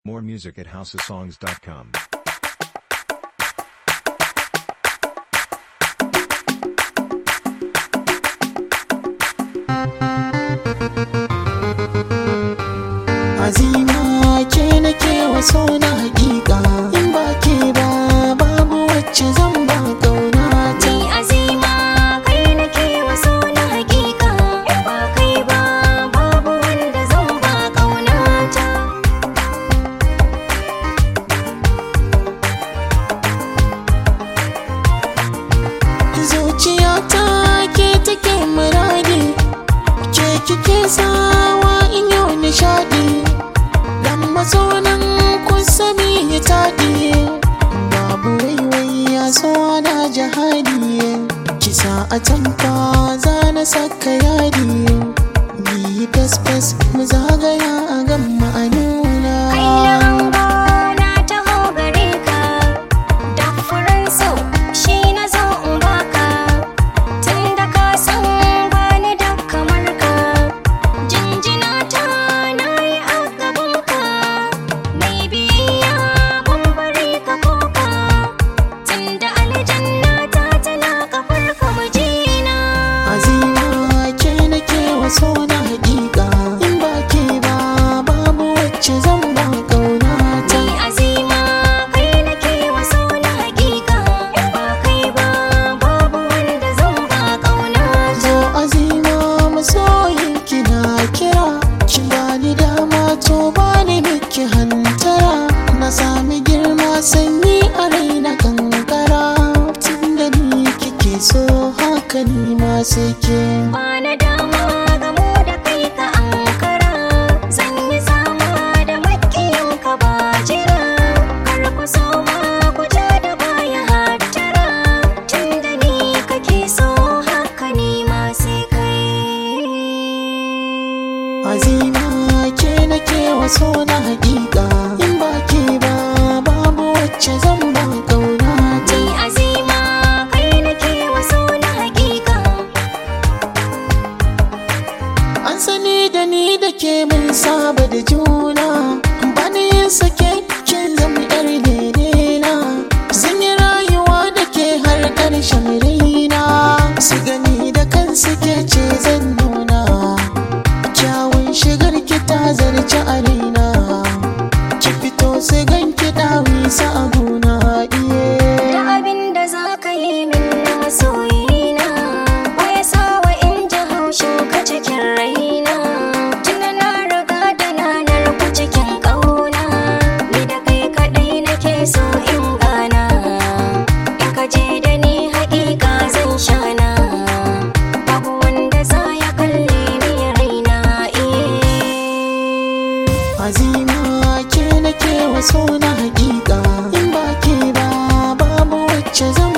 More music at houseofsongs.com. azima ke nake waso na hakika in ba ke ba babu wacce zan ba kauna ta Ni azima kai nake waso na hakika in ba kai ba babu wanda zan ba ƙaunata. zuciyata ke take muradi ke kike sawa in yau nishadi dan masonan kun sani ya taɗi babu waiwai ya so na jihadi kisa a tanka za na saka yadi biyi fes mu zagaya a gan ma'anuna Kai na hango na taho gare ka, da furen so shi na zo in baka. Tun da ka san bani da kamar ka, jinjina ta na yi a gaban ka. Mai biyayya ban bari ka koka, tun da aljanna ta tana kafar ka mijina. azima ke nake waso na hakika in ba ke ba babu wacce zan ba kauna ta Ni azima kai nake waso na hakika in ba kai ba babu wanda zan ba kauna zo azima masoyin kina kira ki bani dama to bani miki hantara na sami girma sanyi a raina kankara tunda ni kike so haka ni ma sai ke ba na dama gamo da kai ka ankara zan yi sama da makiyan ka ba jira kar ku so ma ku ja da baya hattara tunda ni kake so haka ni ma sai kai azima ke nake waso na hakika in ba ke ba babu wacce zan ba kauna ta Ni azima kai nake waso na hakika An sani da ni da ke mun saba da juna Bani yin sake kin zama yar na Zan yi rayuwa da ke har ƙarshen raina Su gani da kansu ke ce zan nuna Kyawun shigar ki ta zarci a raina Ki fito su gan ki dawi sa abuna iye Da abin da za ka yi min na masoyina Baya sawa in ji haushin ka cikin raina Tuna na riga da na narku cikin ƙauna Ni da kai kaɗai nake so in gana In ka je da ni haƙiƙa zan shana Babu wanda za ya kalle ni raina iye Azima ke nake waso na hakika in ba ke ba babu wacce zan